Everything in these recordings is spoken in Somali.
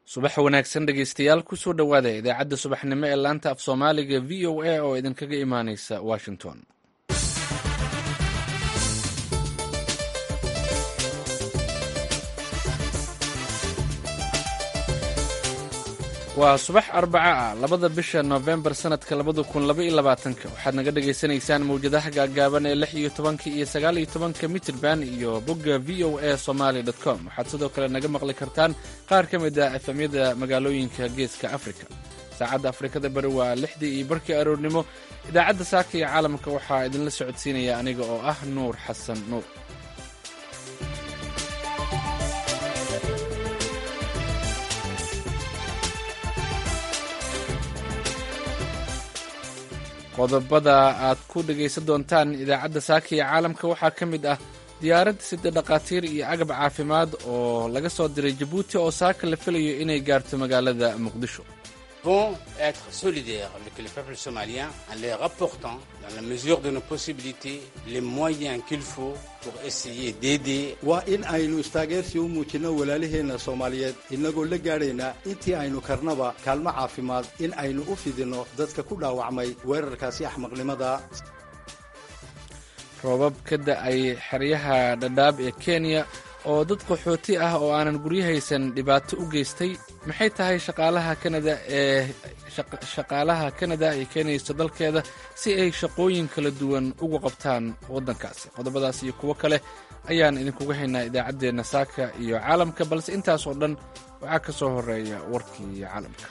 subax wanaagsan dhegeystayaal kusoo dhowaada idaacadda subaxnimo ee laanta af soomaaliga v o a oo idinkaga imaaneysa washington waa subax arbaca ah labada bisha noofembar sanadka labada kun laba iyo labaatanka waxaad naga dhagaysanaysaan mawjadaha gaagaaban ee lix iyo tobanka iyo sagaal iyo tobanka mitrban iyo bogga v o a somaly com waxaad sidoo kale naga maqli kartaan qaar ka mid a efemyada magaalooyinka geeska afrika saacadda afrikada bari waa lixdii iyo barkii aroornimo idaacadda saaka iyo caalamka waxaa idinla socodsiinaya aniga oo ah nuur xasan nuur qodobada aad ku dhegaysan doontaan idaacadda saaka iyo caalamka waxaa ka mid ah diyaarad sida dhakhaatiir iyo agab caafimaad oo laga soo diray jabuuti oo saaka la filayo inay gaarto magaalada muqdisho vont être solidaires avec le peuple somalien en leur apportant, dans la mesure de nos possibilités, les moyens qu'il faut pour essayer d'aider. waa in aynu istaageersi u muujinno walaalaheenna soomaaliyeed innagoo la gaadhaynaa intii aynu karnaba kaalmo caafimaad in aynu u fidinno dadka ku dhaawacmay weerarkaasi axmaqnimada roobab ka da-ay xeryaha dhadhaab ee kenya oo dad qaxooti ah oo aanan guryahaysan dhibaato u geystay maxay tahay shaqaalaha kanada ee shaqaalaha kanada ay keenayso dalkeeda si ay shaqooyin kala duwan ugu qabtaan waddankaasi qodobadaas iyo kuwo kale ayaan idinkuga haynaa idaacaddeenna saaka iyo caalamka balse intaas oo dhan waxaa ka soo horeeya warkii caalamka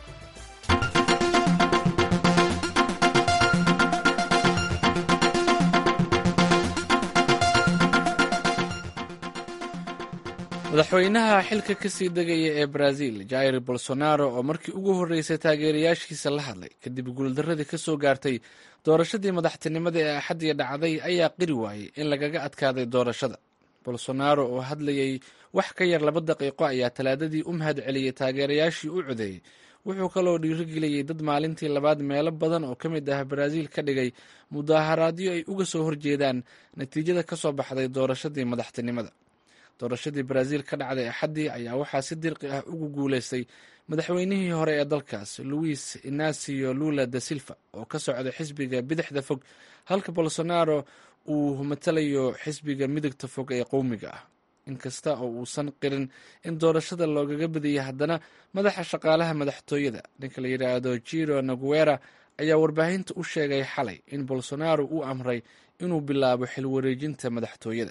madaxweynaha xilka ka sii degaya ee brazil jair bolsonaro oo markii ugu horreysay taageerayaashiisa la hadlay kadib guuldaradii ka soo gaartay doorashadii madaxtinimada ee axaddii dhacday ayaa qiri waayey in lagaga adkaaday doorashada bolsonaro oo hadlayay wax ka yar laba daqiiqo ayaa talaadadii u mahad celiyey taageerayaashii u codeeyey wuxuu kaloo dhiirigeliyey dad maalintii labaad meelo badan oo ka mid ah brazil ka dhigay mudaaharaadyo ay uga soo horjeedaan natiijada ka soo baxday doorashadii madaxtinimada doorashadii brazil ka dhacday axaddii ayaa waxaa si dirqi ah ugu guuleystay madaxweynihii hore ee dalkaas luis inacio lula da silva oo ka socda xisbiga bidixda fog halka bolsonaro uu matalayo xisbiga midigta fog ee qowmiga ah inkasta oo uusan qirin in doorashada loogaga badiyay haddana madaxa shaqaalaha madaxtooyada ninka la yidhaahdo jiro naguera ayaa warbaahinta u sheegay xalay in bolsonaro uu amray inuu bilaabo xilwareejinta madaxtooyada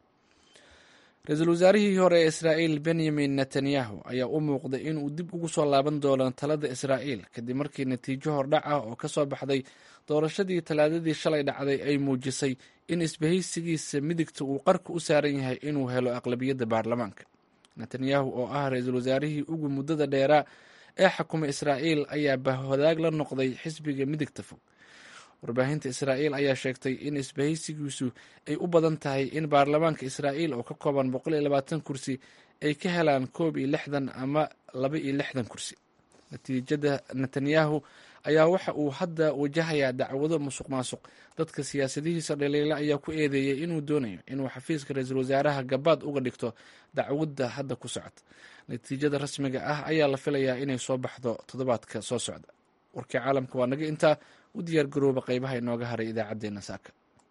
ra-iisul wasaarihii hore ee israa'iil benyamin netanyahu ayaa u muuqday inuu dib ugu soo laaban doono talada israa'iil kadib markii natiijo hordhac ah oo ka soo baxday doorashadii talaadadii shalay dhacday ay muujisay in isbahaysigiisa midigta uu qarka u saaran yahay inuu helo aqlabiyadda baarlamaanka netanyahu oo ah ra-iisul wasaarihii ugu muddada dheeraa ee xukuma israa'iil ayaa bahwadaag la noqday xisbiga midigta fog warbaahinta israa'iil ayaa sheegtay in isbahaysigiisu ay u badan tahay in baarlamaanka israa'iil oo ka kooban boqol iyo labaatan kursi ay ka helaan koob iyo lixdan ama laba iyo lixdan kursi natiijada netanyahu ayaa waxa uu hadda wajahayaa dacwado musuq maasuq dadka siyaasadihiisa dhaliila ayaa ku eedeeyey inuu doonayo inuu xafiiska ra-iisul wasaaraha gabaad uga dhigto dacwadda hadda ku socota natiijada rasmiga ah ayaa la filayaa inay soo baxdo toddobaadka soo socda warkii caalamka waa naga intaa u diyaar garooba qaybaha inooga haray idaacaddeenna saaka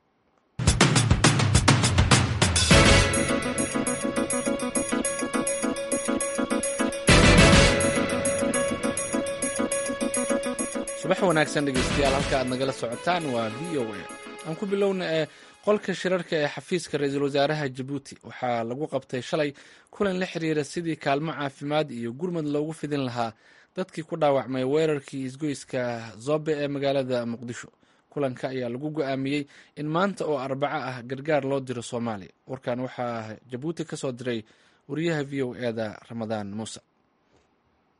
subax wanaagsan dhegeystayaal halka aad nagala socotaan waa v o a aan ku bilowna ee qolka shirarka ee xafiiska ra-iisul wasaaraha jabuuti waxaa lagu qabtay shalay kulan la xiriira sidii kaalmo caafimaad iyo gurmad loogu fidin lahaa dadkii ku dhaawacmay weerarkii isgoyska zobe ee magaalada muqdisho kulanka ayaa lagu go-aamiyey in maanta oo arbaco ah gargaar loo diro soomaaliya warkan waxaa jabuuti ka soo diray wariyaha v o eda ramadaan muuse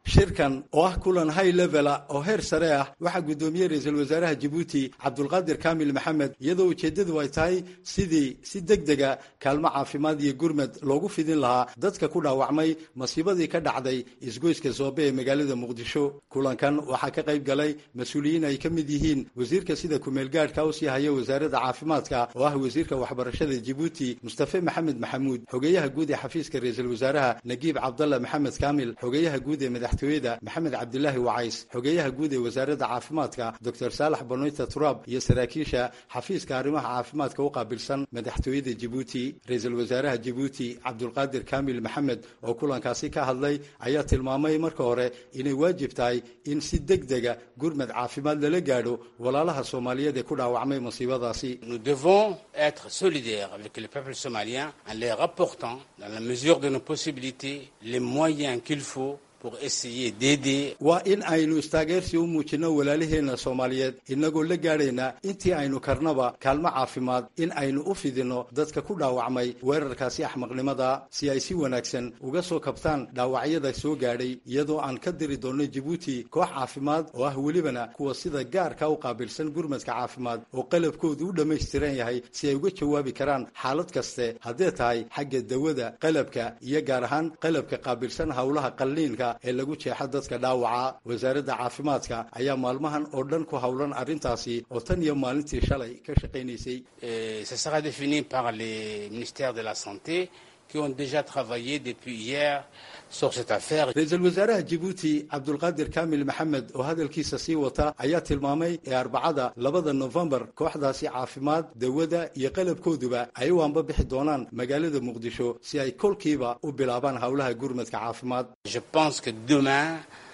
shirkan oo ah kulan high levela oo heer sare ah waxaa guddoomiyey ra-iisul wasaaraha jabuuti cabdulqaadir kaamil maxamed iyadoo ujeeddadu ay tahay sidii si deg dega kaalmo caafimaad iyo gurmad loogu fidin lahaa dadka ku dhaawacmay masiibadii ka dhacday isgoyska soobe ee magaalada muqdisho kulankan waxaa ka qayb galay mas-uuliyiin ay ka mid yihiin wasiirka sida kumeelgaadhka u sii haya wasaaradda caafimaadka oo ah wasiirka waxbarashada jabuuti mustafe maxamed maxamuud xogeyaha guud ee xafiiska ra-iisul wasaaraha nagiib cabdalla maxamed kaamil xogeyaha guud ee madaxtooyada maxamed cabdilaahi wacays xogeyaha guud ee wasaaradda caafimaadka doctor saalax banoyta turaab iyo saraakiisha xafiiska arrimaha caafimaadka u qaabilsan madaxtooyada jabuuti ra-iisul wasaaraha jabuuti cabdulqaadir kaamil maxamed oo kulankaasi ka hadlay ayaa tilmaamay marka hore inay waajib tahay in si deg dega gurmad caafimaad lala gaadho walaalaha soomaaliyeed ee ku dhaawacmay masiibadaasi Nous devons être solidaires avec le peuple somalien en leur apportant, dans la mesure de nos possibilités, les moyens qu'il faut pour essayer d'aider waa in aynu istaageersi u muujinno walaalaheenna soomaaliyeed innagoo la gaadhayna intii aynu karnaba kaalmo caafimaad in aynu u fidinno dadka ku dhaawacmay weerarkaasi axmaqnimada si ay si wanaagsan uga soo kabtaan dhaawacyada soo gaadhay iyadoo aan ka diri doonno jabuuti koox caafimaad oo ah welibana kuwa sida gaarka u qaabilsan gurmadka caafimaad oo qalabkoodu u dhammaystiran yahay si ay uga jawaabi karaan xaalad kaste haddee tahay xagga dawada qalabka iyo gaar ahaan qalabka qaabilsan howlaha qalliinka ee lagu jeexa dadka dhaawaca wasaaradda caafimaadka ayaa maalmahan oo dhan ku howlan arrintaasi oo tan iyo maalintii shalay ka shaqaynaysay Et ce sera défini par les ministères de la Santé qui ont déjà travaillé depuis hier sur cette affaire. ra-iisul wasaaraha jabuuti cabdulqaadir kaamil maxamed oo hadalkiisa sii wata ayaa tilmaamay ee arbacada labada nofembar kooxdaasi caafimaad dawada iyo qalabkooduba ay u anbabixi doonaan magaalada muqdisho si ay kolkiiba u bilaabaan howlaha gurmadka caafimaad Je pense que demain,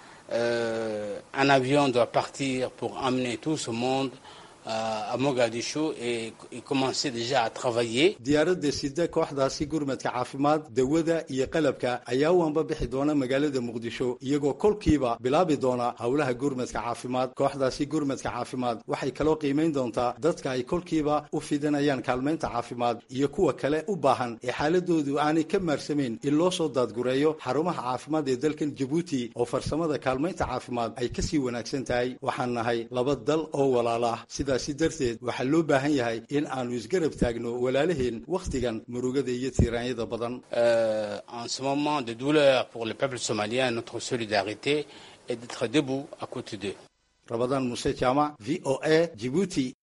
euh, un avion doit partir pour emmener tout ce monde euh, à Mogadiscio et, et commencer déjà à travailler. diyaaradda sida kooxdaasi gurmadka caafimaad dawada iyo qalabka ayaa u anbabixi doona magaalada muqdisho iyagoo kolkiiba bilaabi doona howlaha gurmadka caafimaad kooxdaasi gurmadka caafimaad waxay kaloo qiimayn doontaa dadka ay kolkiiba u fidinayaan kaalmaynta caafimaad iyo kuwa kale u baahan ee xaaladoodu aanay ka maarsamayn in loo soo daadgureeyo xarumaha caafimaad ee dalkan jabuuti oo farsamada kaalmaynta caafimaad ay kasii wanaagsan tahay waxaan nahay laba dal oo walaala ah sidaasi darteed waxaa loo baahan yahay in aanu isgarab taagno walaalaheen wakhtigan murugada iyo tiiraanyada badan Euh, en ce moment de douleur pour le peuple somalien, notre solidarité est d'être debout à côté d'eux. rabadaan muse jaamac v o a jibuuti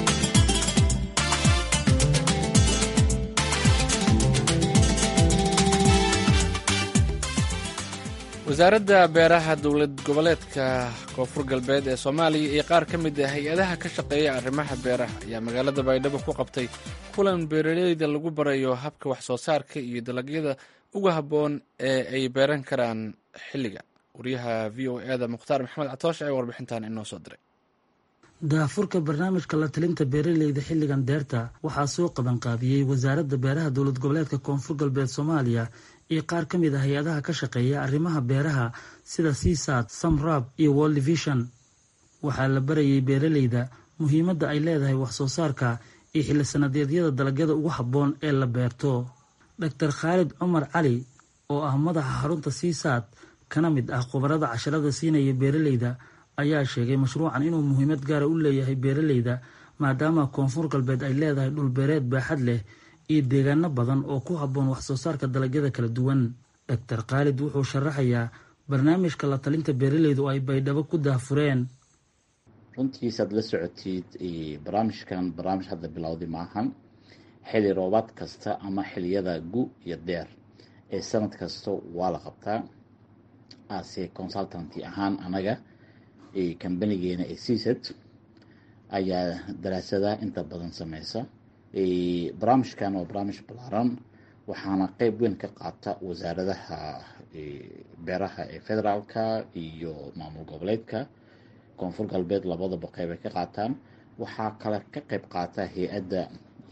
wasaaradda beeraha dowlad goboleedka koonfur galbeed ee soomaaliya iyo qaar ka mid ah hay-adaha ka shaqeeya arrimaha beeraha ayaa magaalada baydhabo ku qabtay kulan beeraleyda lagu barayo habka wax soo saarka iyo dalagyada uga habboon ee ay beeran karaan xilliga wariyaha v o eda mukhtaar maxamed catoosh ee warbixintan inoo soo diray daafurka barnaamijka la talinta beeraleyda xilligan deerta waxaa soo qabanqaabiyey wasaaradda beeraha dowlad goboleedka koonfur galbeed soomaaliya iyo qaar ka mid a hay-adaha ka shaqeeya arrimaha beeraha sida seasad samrab iyo world vision waxaa la barayay beeraleyda muhiimadda ay leedahay wax soo saarka iyo xilli sanadeedyada dalagyada ugu habboon ee la beerto doctor khaalid cumar cali oo ah madaxa xarunta seasad kana mid ah khubarada casharada siinaya beeraleyda ayaa sheegay mashruucan inuu muhiimad gaara u leeyahay beeraleyda maadaama koonfur galbeed ay leedahay dhulbeereed baaxad leh iyo deegaano badan oo ku habboon wax soo saarka dalagyada kala duwan doctor khaalid wuxuu sharaxayaa barnaamijka la talinta beeraleyda oo ay baydhabo ku daahfureen runtiisaad la socotid barnaamijkan barnaamij hadda bilowday maahan xili roobaad kasta ama xiliyada gu iyo deer ee sanad kasta waa la qabtaa ase consultanty ahaan anaga kambanigeena ee seasad ayaa daraasada inta badan sameysa barnaamijkan waa barnaamij balaaran waxaana qeyb weyn ka qaata wasaaradaha beeraha ee federaalka iyo maamul goboleedka koonfur galbeed labadaba qeyb ay ka qaataan waxaa kale ka qeyb qaata hay-adda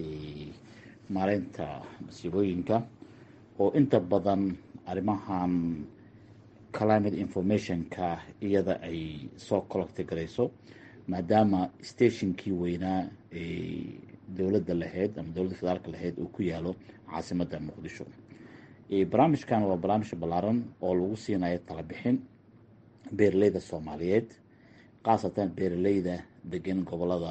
maareynta masiibooyinka oo inta badan arrimahan climate informationka iyada ay soo collecta garayso maadaama stationkii weynaa ee dowladda lahayd ama dowladda federaalka lahayd uu ku yaalo caasimadda muqdisho barnaamijkan waa barnaamij ballaaran oo lagu siinayo talabixin beeraleyda soomaaliyeed khaasatan beeraleyda degan gobolada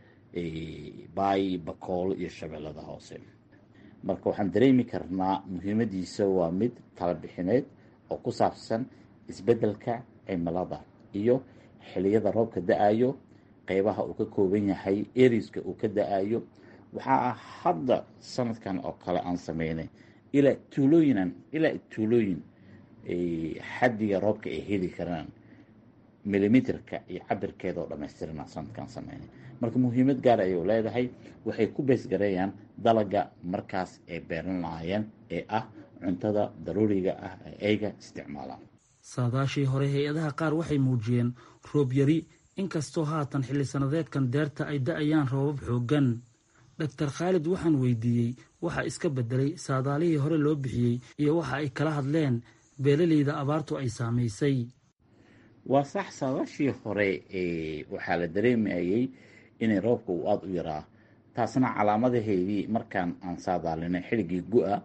baay bakool iyo shabeellada hoose marka waxaan dareemi karnaa muhiimadiisa waa mid talabixineed oo ku saabsan isbeddelka cimilada iyo xiliyada roobka da-ayo qeybaha uu ka kooban yahay eriska uu ka da-ayo waxaa ah hadda sanadkan oo kale aan sameynay ilaa tuulooyinan ilaa tuulooyin xaddiga roobka ay heli karaan milimitrka iyo cabirkeeda oo dhammaystirana sanadkan sameynay marka muhiimad gaar ayuu leedahay waxay ku beesgareeyaan dalaga markaas ay beeran lahaayeen ee ah cuntada daruuriga ah ee ayga isticmaalaan saadaashii hore hay-adaha qaar waxay muujiyeen roob yari inkastoo haatan xilli sannadeedkan deerta ay da-ayaan roobab xooggan doctor khaalid waxaan weydiiyey waxa iska bedelay saadaalihii hore loo bixiyey iyo waxa ay kala hadleen beeraleyda abaartu ay saamaysay waa sax saadaashii hore waxaa la dareemayay inay roobka uu aada u yaraa taasna calaamadaheedii markaan aan saadaalinay xilligii gu-a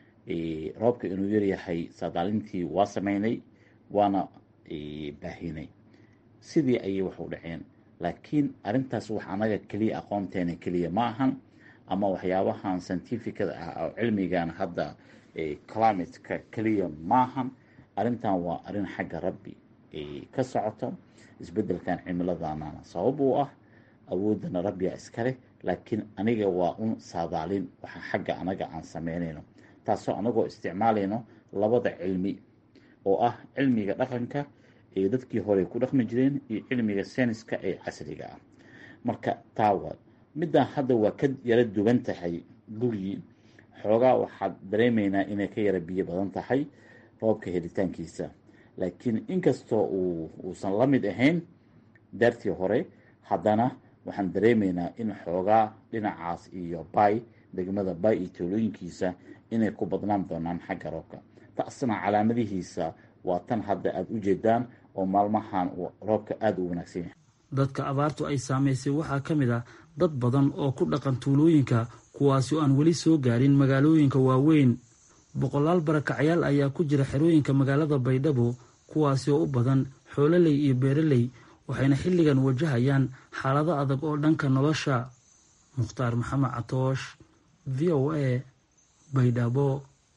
roobka inuu yaryahay saadaalintii waa sameynay waana baahinay sidii ayay wax u dhaceen laakiin arrintaas wax anaga keliya aqoonteena keliya ma ahan ama waxyaabahan scientificada ah oo cilmigan hadda climateka keliya maahan arrintan waa arrin xagga rabbi ka socoto isbeddelkan cimiladana sabab uu ah awoodana rabbiga iskaleh laakiin aniga waa un saadaalin waxa xagga anaga aan sameynayno taasoo anagoo isticmaalayno labada cilmi oo ah cilmiga dhaqanka ee dadkii hore ku dhaqmi jireen iyo cilmiga sayniska ee casriga ah marka taawa middaa hadda waa ka yara duwan tahay gugii xoogaa waxaad dareemaynaa inay ka yara biyo badan tahay roobka helitaankiisa laakiin inkastoo uusan la mid ahayn daartii hore haddana waxaan dareemaynaa in xoogaa dhinacaas iyo bay degmada bay iyo toolooyinkiisa inay ku badnaan doonaan xagga roobka taasna calaamadihiisa waa tan hadda aada u jeedaan oo maalmahan roobka aada u wanaagsan yahay dadka abaartu ay saamaysay waxaa ka mid ah dad badan oo ku dhaqan tuulooyinka kuwaasi oo aan weli soo gaarin magaalooyinka waaweyn boqolaal barakacyaal ayaa ku jira xerooyinka magaalada baydhabo kuwaasi oo u badan xoololey iyo beeraley waxayna xilligan wajahayaan xaalado adag oo dhanka nolosha mukhtaar maxamed catoosh v o a baydhabo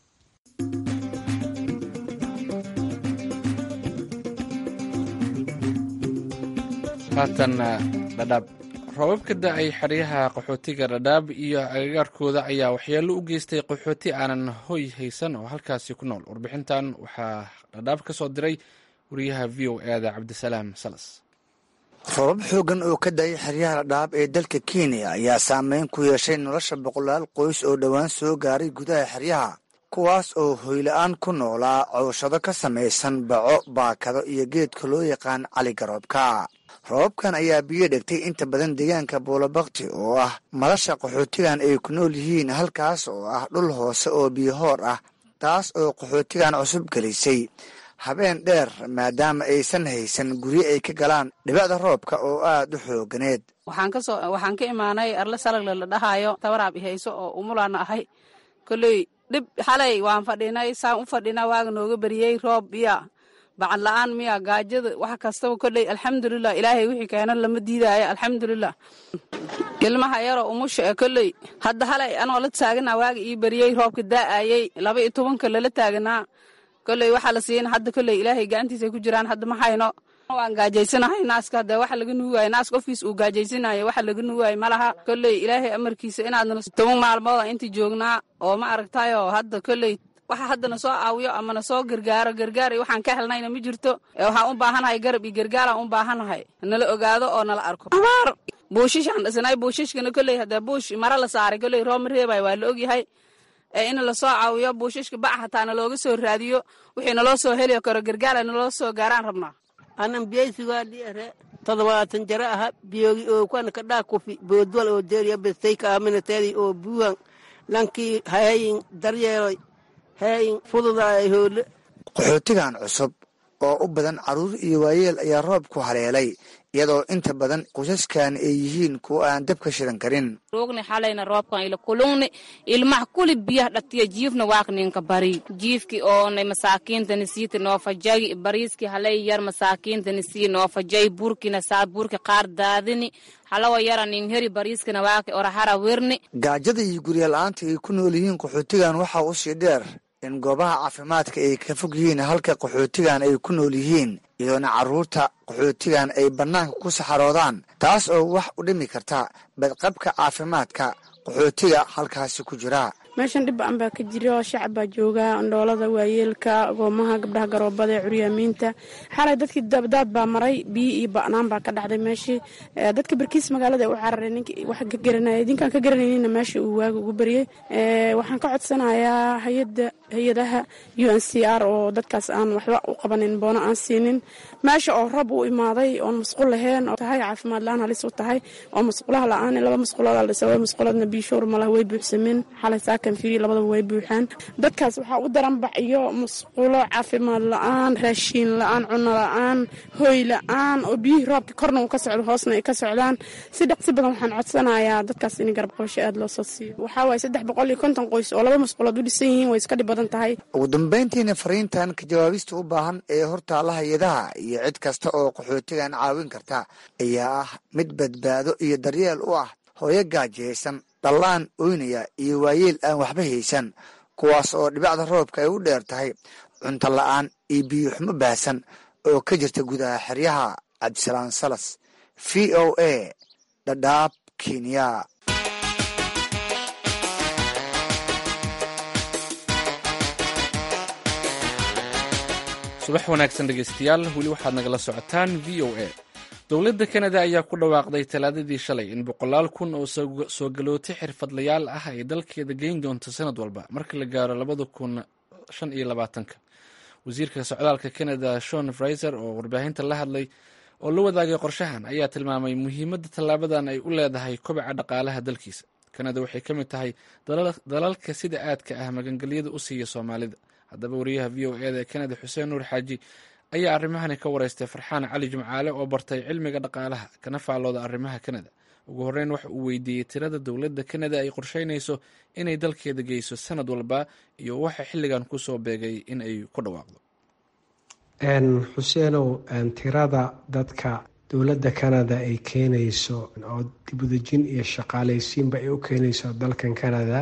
haatan dhadhaab roobab ka da-ay xeryaha qaxootiga dhadhaab iyo agagaarkooda ayaa waxyeello u geystay qaxooti aanan hoy haysan oo halkaasi ku nool warbixintan waxaa dhadhaab ka soo diray wariyaha v o eeda cabdisalaam salas roobab xooggan oo ka da-ay xeryaha dhadhaab ee dalka kenya ayaa saameyn ku yeeshay nolosha boqolaal qoys oo dhowaan soo gaaray gudaha xeryaha kuwaas oo hoyla-aan ku noolaa cowshado ka samaysan baco baakado iyo geedka loo yaqaan caligaroobka roobabkan ayaa biyo dhegtay inta badan deegaanka buulabakti oo ah madasha qaxootigan ay ku nool yihiin halkaas oo ah dhul hoose oo biyohoor ah taas oo qaxootigan cusub gelisay habeen dheer maadaama aysan haysan guryo ay ka galaan dhibacda roobka oo aad u xooganeed waxaan ka imaanay arle salagle la dhahaayo tabaraab ihayso oo umulaana ahay koley dhib xalay waan fadhinay saan u fadhinaa waaga nooga beriyey roob miya bacad la-aan miya gaajada wax kastaba koley alxamdulilah ilaahay wixii keena lama diidaayo alxamdulilah ilmaha yaroo umusha e koley hadda halay anoo la taaganaa waaga ii beriyey roobka daa'ayey laba iyo tobanka lala taaganaa koley waxaa la siina hadda koley ilaahay gacantiisay ku jiraan hadda ma hayno waan gaajaysanahay naaska hadee waxa laga nuugaayo naas qofkiis uu gaajaysanayo waxa laga nuugaayo malaha koley ilaahay amarkiisa inaadna toban maalmooda inta joognaa oo ma aragtayo hadda koley waxa hadda na soo aawiyo ama na soo gargaaro gargaar iyo waxaan ka helnayna ma jirto waxaan u baahanahay garab iyo gargaaran u baahanahay nala ogaado oo nala arko abaar buushishaan dhisnay buushishkana koley hadee buush mara la saaray koley roob ma reebay waa la ogyahay ee in lasoo caawiyo buushishka bac hataa nalooga soo raadiyo wixii naloo soo heli karo gargaara naloo soo gaaraan rabnaa anan biyaysigaadhi ere todobaatan jara aha biyogi oo kwana kadhaa kufi boodwal oo deeriya bestay kaaminateedi oo buuhan lankii hayayin daryeeloy hayayin fududaay hoole qaxootigan cusub oo u badan carruur iyo waayeel ayaa roob ku haleelay iyadoo inta badan qoysaskan ay yihiin kuwa aan dabka shidan karin roogni xalayna roobkan ila kulungni ilmaha kuli biyah dhatiya jiifna waak ninka bari jiifki oonay masaakiintani siiti noo fajay bariiski halay yar masaakiintani sii noo fajay burkina saa burki qaar daadini halawa yara nin heri bariiskina waaki orahara wirni gaajada iyo gurya la-aanta ay ku nool yihiin qaxootigan waxaa usii dheer in goobaha caafimaadka ay ka fog yihiin halka qaxootigan ay ku nool yihiin iyadoona carruurta qaxootigan ay bannaanka ku saxaroodaan taas oo wax u dhimi karta badqabka caafimaadka qaxootiga halkaasi ku jira meeshan dhib ba-an baa ka jira shacab baa jooga andhoolada waayeelka goomaha gabdhaha garoobada ee curyaamiinta xalay dadkii dabdaad baa maray biyo iyo ba'naan baa ka dhacday meeshii dadka barkiis magaalada u cararay nink wax ka garanaya idinkaan ka garanayninna meesha uu waaga ugu baryay waxaan ka codsanayaa hayada hay-adaha u n c r oo dadkaas aan waxba u qabanin boono aan siinin meesha oo rab u imaaday oon masquul lahayn oo tahay caafimaad la-aan halis u tahay oo masquulaha la-aan laba masquulood la dhisa laba masquuloodna biishoor malaha way buuxsameen xalay saakan fiiri labadaba way buuxaan dadkaas waxaa u daran bax iyo masquulo caafimaad la-aan raashiin la-aan cuno la-aan hooy la-aan oo biyihii roobka korna uu ka socdo hoosna ay ka socdaan si dhaqsi badan waxaan codsanayaa dadkaas in garab qabasho aada loo soo siiyo waxaa waaye saddex boqol iyo konton qoys oo laba masquulood u dhisan yihiin way iska dhib badan tahay ugu dambeyntiina fariintan ka jawaabista u baahan ee hortaalla hay-adaha iyo cid kasta oo qaxootigan caawin karta ayaa ah mid badbaado iyo daryeel u ah hooyo gaajaysan dhallaan oynaya iyo waayeel aan waxba haysan kuwaas oo dhibacda roobka ay u dheer tahay cunto la-aan iyo biyo xumo baahsan oo ka jirta gudaha xeryaha cabdisalaan salas v o a dhadhaab kenya subax wanaagsan dhegeystayaal weli waxaad nagala socotaan v o a dowladda kanada ayaa ku dhawaaqday talaadadii shalay in boqolaal kun oo soo galootay xirfadlayaal ah ay dalkeeda geyn doonto sanad walba marka la gaaro labada kun shan iyo labaatanka wasiirka socdaalka kanada shon fraiser oo warbaahinta la hadlay oo la wadaagay qorshahan ayaa tilmaamay muhiimadda tallaabadan ay u leedahay kobaca dhaqaalaha dalkiisa kanada waxay ka mid tahay dalalka sida aadka ah magangelyada u siiya soomaalida haddaba wariyaha v o eda ee kanada xuseen nuur xaaji ayaa arrimahani ka wareystay farxaan cali jimcaale oo bartay cilmiga dhaqaalaha kana faalooda arrimaha kanada ugu horreyn waxa uu weydiiyey tirada dowladda kanada ay qorsheynayso inay dalkeeda geyso sanad walba iyo waxa xilligan kusoo beegay in ay ku dhawaaqdo xuseenow tirada dadka dowladda kanada ay keenayso oo dibudejin iyo shaqaalaysiinba ay u keenayso dalkan kanada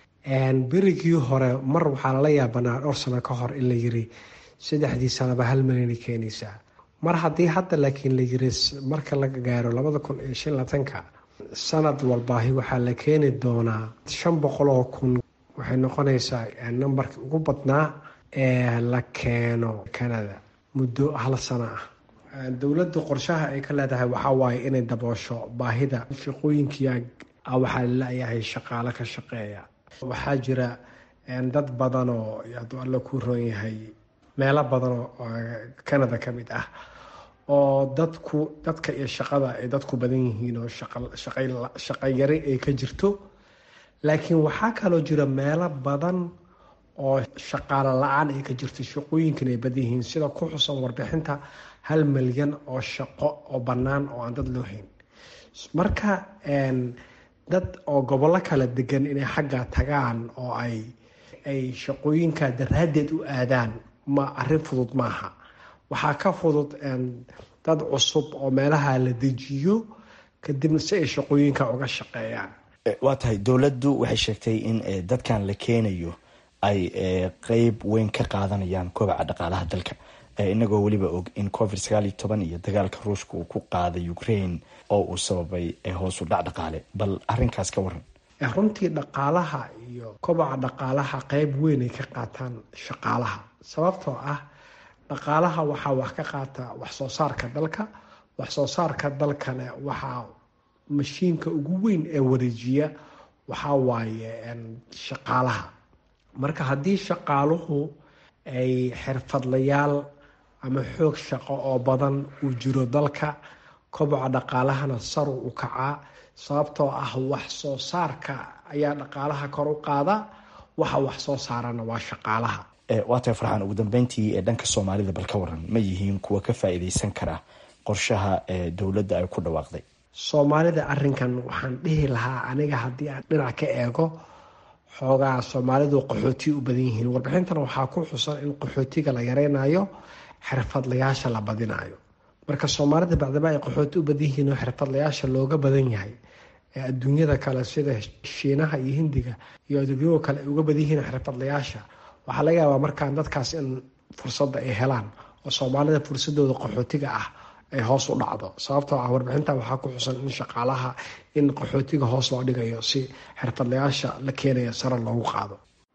berigii hore mar waxaa lala yaabanaa dhowr sano ka hor in la yiri saddexdii sanaba hal milyanay keenaysaa mar haddii hadda laakiin la yiri marka la gaaro labada kun iyo shan labatanka sanad walbaahi waxaa la keeni doonaa shan boqol oo kun waxay noqonaysaa nambarkii ugu badnaa ee la keeno canada muddo hal sano ah dowladda qorshaha ay ka leedahay waxaa waaye inay daboosho baahida shaqooyinkia waxaa lalayahay shaqaalo ka shaqeeya waxaa jira dad badan oo hadduu alla ku roon yahay meelo badan oo canada ka mid ah oo dadku dadka iyo shaqada ay dadku badan yihiin oo shaqayari ay ka jirto laakiin waxaa kaloo jira meelo badan oo shaqaalo la-aan ay ka jirto shaqooyinkan ay badan yihiin sida ku xusan warbixinta hal milyan oo shaqo oo bannaan oo aan dad loo hayn marka dad oo gobollo kala degan inay xagga tagaan oo ay ay shaqooyinka daraaddeed u aadaan ma arrin fudud maaha waxaa ka fudud dad cusub oo meelaha la dejiyo kadibna si ay shaqooyinka uga shaqeeyaan waa tahay dowladdu waxay sheegtay in dadkan la keenayo ay qeyb weyn ka qaadanayaan kobaca dhaqaalaha dalka inagoo weliba og in covid sagaal iyo toban iyo dagaalka ruushka uu ku qaaday ukraine oo uu sababay hoosu dhac dhaqaale bal arinkaas ka waran runtii dhaqaalaha iyo kobaca dhaqaalaha qeyb weyn ay ka qaataan shaqaalaha sababtoo ah dhaqaalaha waxaa wax ka qaata wax soo saarka dalka wax soo saarka dalkana waxaa mashiinka ugu weyn ee wareejiya waxaa waaye shaqaalaha marka haddii shaqaaluhu ay xirfadlayaal ama xoog shaqo oo badan uu jiro dalka koboca dhaqaalahana saru u kacaa sababtoo ah wax soo saarka ayaa dhaqaalaha kor u qaada waxa wax soo saarana waa shaqaalaha waa tahay farxaan ugu dambeyntii ee dhanka soomaalida bal ka waran ma yihiin kuwa ka faa-iideysan kara qorshaha dowladda ay ku dhawaaqday soomaalida arinkan waxaan dhihi lahaa aniga haddii aan dhinac ka eego xoogaa soomaalidu qaxooti u badan yihiin warbixintan waxaa ku xusan in qaxootiga la yareynayo xirfadlayaasha la badinayo marka soomaalida bacdama ay qaxooti u badan yihiin oo xirfadlayaasha looga badan yahay ee adduunyada kale sida shiinaha iyo hindiga iyo aduunyada kale ay uga badan yihiin xirfadlayaasha waxaa laga yaabaa markaan dadkaas in fursadda ay helaan oo soomaalida fursadooda qaxootiga ah ay hoos u dhacdo sababtoo ah warbixinta waxaa ku xusan in shaqaalaha in qaxootiga hoos loo dhigayo si xirfadlayaasha la keenaya sare loogu qaado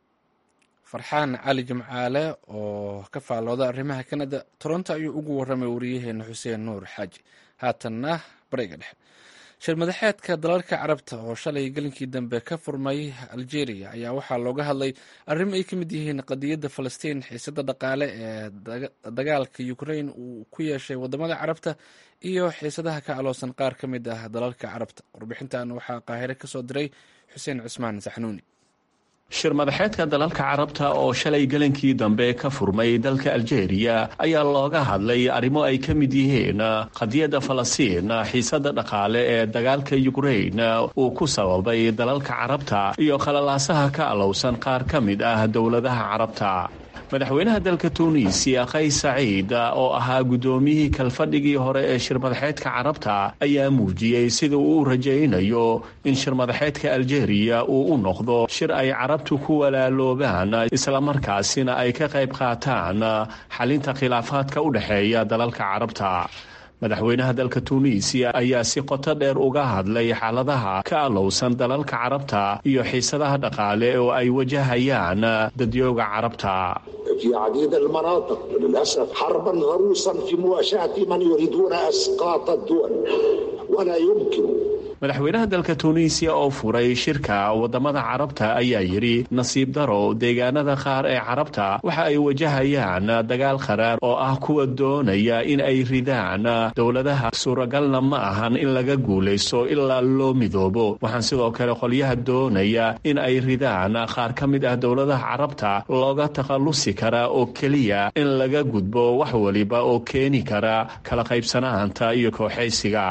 farxaan cali jimcaale oo ka faallooda arrimaha kanada toronto ayuu ugu warramay wariyaheena xuseen nuur xaaji haatanna bariga dhexe shir madaxeedka dalalka carabta oo shalay gelinkii dambe ka furmay algeria ayaa waxaa looga hadlay arrimo ay ka mid yihiin qadiyadda falastiin xiisada dhaqaale ee dagaalka ukrain uu ku yeeshay wadamada carabta iyo xiisadaha ka aloosan qaar ka mid ah dalalka carabta warbixintan waxaa qaahire kasoo diray xuseen cusmaan saxnuuni shir madaxeedka dalalka carabta oo shalay gelankii dambe ka furmay dalka aljeeriya ayaa looga hadlay arrimo ay ka mid yihiin qadiyadda falastiin xiisada dhaqaale ee dagaalka yukrain uu ku sababay dalalka carabta iyo khalalaasaha ka alowsan qaar ka mid ah dowladaha carabta madaxweynaha dalka tuuniisiya qays saciid oo ahaa guddoomiyihii kalfadhigii hore ee shirmadaxeedka carabta ayaa muujiyey sida uu u rajaynayo in shirmadaxeedka aljeeriya uu u noqdo shir ay carabtu ku walaaloobaan islamarkaasina ay ka qayb qaataan xalinta khilaafaadka u dhexeeya dalalka carabta madaxweynaha dalka tuuniisiya ayaa si qoto dheer uga hadlay xaaladaha ka alowsan dalalka carabta iyo xiisadaha dhaqaale oo ay wajahayaan dadyooga carabta في عديد المناطق للأسف حربا ضروسا في مواجهة من يريدون أسقاط الدول ولا يمكن madaxweynaha dalka tuuniisiya oo furay shirka wadamada carabta ayaa yidhi nasiib daro deegaanada qaar ee carabta waxa ay wajahayaan dagaal qaraar oo ah kuwa doonaya in ay ridaan dowladaha suuragalna ma ahan in laga guulaysto ilaa loo midoobo waxaan sidoo kale qolyaha doonaya in ay ridaan qaar ka mid ah dowladaha carabta looga takhallusi karaa oo keliya in laga gudbo wax waliba oo keeni kara kala qaybsanaanta iyo kooxaysiga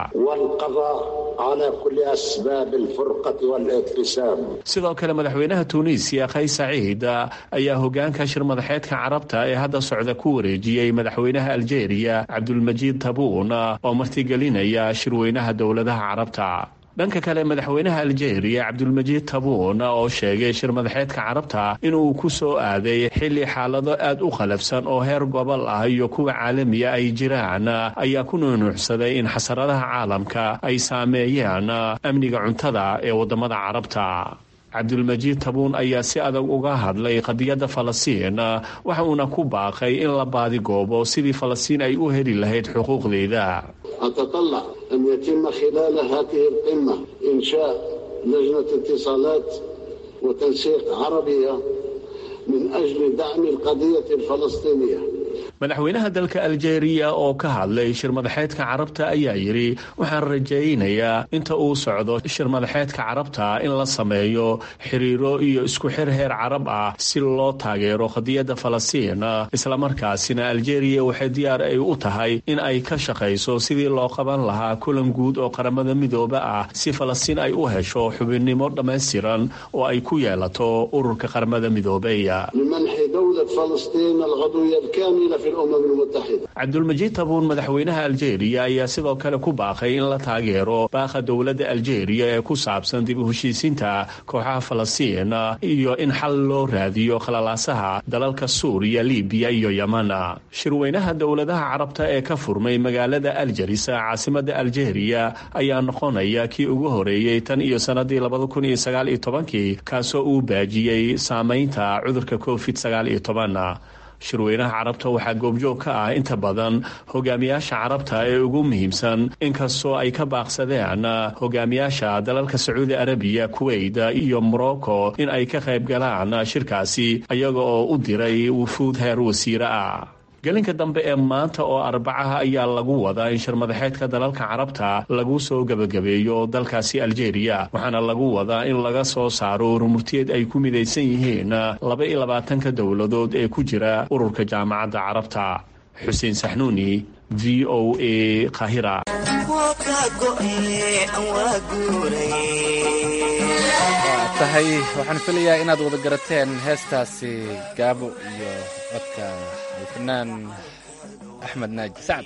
sidoo kale madaxweynaha tuuniisiya qays saciid ayaa hogaanka shir madaxeedka carabta ee hadda socda ku wareejiyey madaxweynaha aljeeriya cabdulmajiid tabuun oo martigelinaya shirweynaha dowladaha carabta dhanka kale madaxweynaha aljeeriya cabdulmajiid tabuun oo sheegay shir madaxeedka carabta inuu ku soo aaday xilli xaalado aad u qalafsan oo heer gobol ah iyo kuwa caalamiya ay jiraan ayaa ku nuunuucsaday in xasaradaha caalamka ay saameeyaan amniga cuntada ee wadamada carabta cabdulmajiid tabuun ayaa si adag uga hadlay qadiyadda falastiin waxa uuna ku baaqay in la baadigoobo sidii falastiin ay u heli lahayd xuquuqdeeda أتطلع أن يتم خلال هذه القمة إنشاء لجنة اتصالات وتنسيق عربية من أجل دعم القضية الفلسطينية madaxweynaha dalka aljeeriya oo ka hadlay shir madaxeedka carabta ayaa yidhi waxaan rajaynayaa inta uu socdo shir madaxeedka carabta in la sameeyo xiriiro iyo isku xir heer carab ah si loo taageero qadiyadda falastiin islamarkaasina aljeeriya waxay diyaar ay u tahay in ay ka shaqayso sidii loo qaban lahaa kulan guud oo qaramada midooba ah si falastiin ay u hesho xubinnimo dhammaystiran oo ay ku yeelato ururka qaramada midoobeya cabdulmajiid tabuun madaxweynaha aljeeriya ayaa sidoo kale ku baaqay in la taageero baaqa dowladda aljeeriya ee ku saabsan dib u heshiisiinta kooxaha falastiin iyo in xal loo raadiyo khalalaasaha dalalka suuriya libiya iyo yemana shirweynaha dowladaha carabta ee ka furmay magaalada aljaris caasimada aljeeriya ayaa noqonaya kii ugu horeeyey tan iyo sanadii labada kun iyo sagaal iyo tobankii kaasoo uu baajiyey saameynta cudurka covid sagaal iyo toban shirweynaha carabta waxaa goobjoog ka ah inta badan hogaamiyaasha carabta ee ugu muhiimsan inkastoo ay ka baaqsadeen hogaamiyaasha dalalka sacuudi arabiya kuweyt iyo morocco in ay ka qayb galaan shirkaasi iyaga oo u diray wufuud heer wasiire ah gelinka dambe ee maanta oo arbacaha ayaa lagu wadaa in shirmadaxeedka dalalka carabta lagu soo gebagabeeyo dalkaasi aljeeriya waxaana lagu wadaa in laga soo saaro urmurtiyeed ay ku midaysan yihiin laba iyo labaatanka dowladood ee ku jira ururka jaamacadda carabta xuseen saxnuuni v o a kahira tahay waxaan filayaa inaad wada garateen heestaasi gaabo iyo codka alfanaan axmed naaji sacad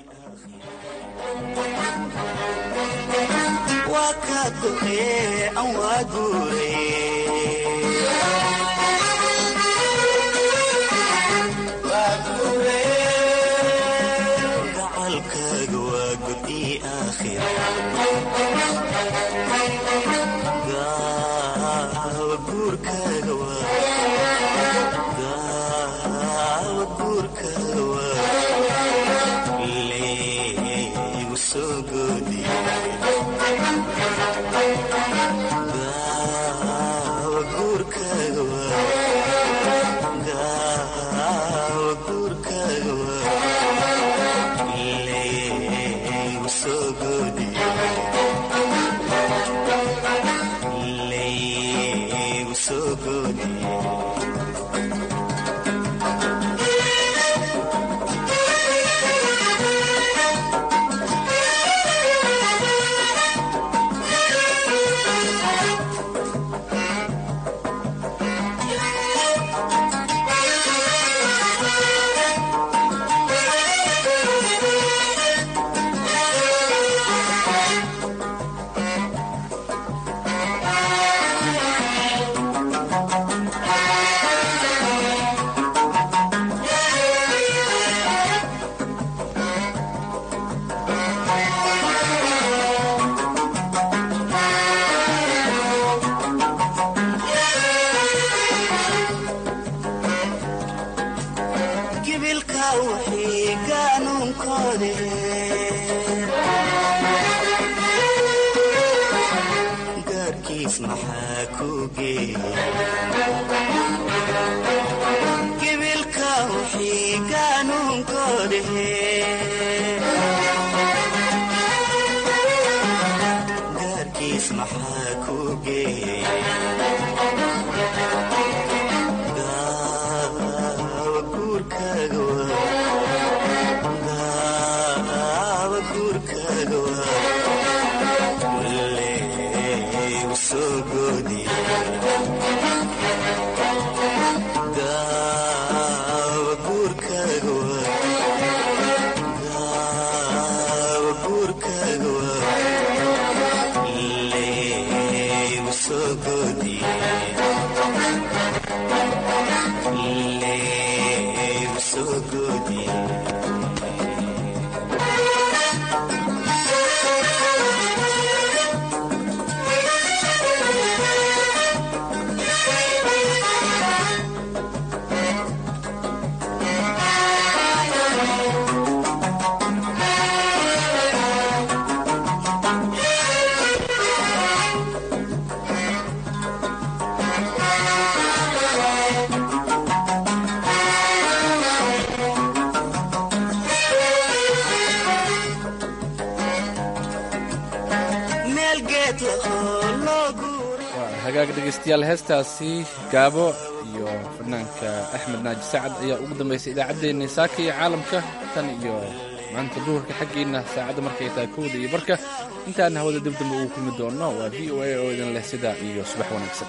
hagaag dhegeystayaal heestaasi gaabo iyo fanaanka axmed naaji sacad ayaa ugu dambaysay idaacaddeenna saaka iyo caalamka tan iyo maanta duhurka xaggiinna saacadda markay tahay kowda iyo barka intaana hawada dib dambe ugu kulmi doonno waa v o a oo idin leh sidaa iyo subax wanaagsan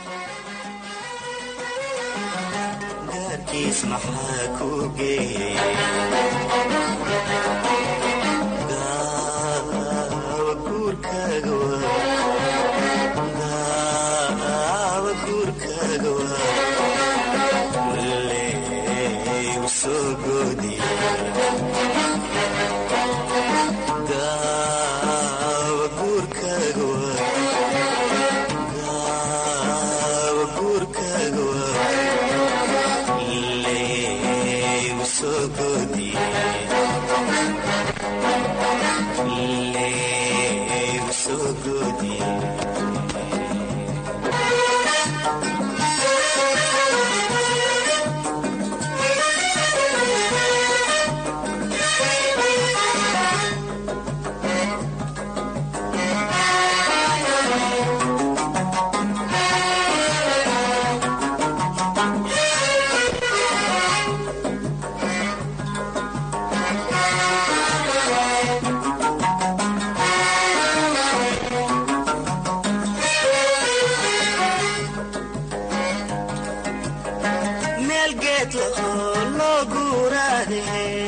है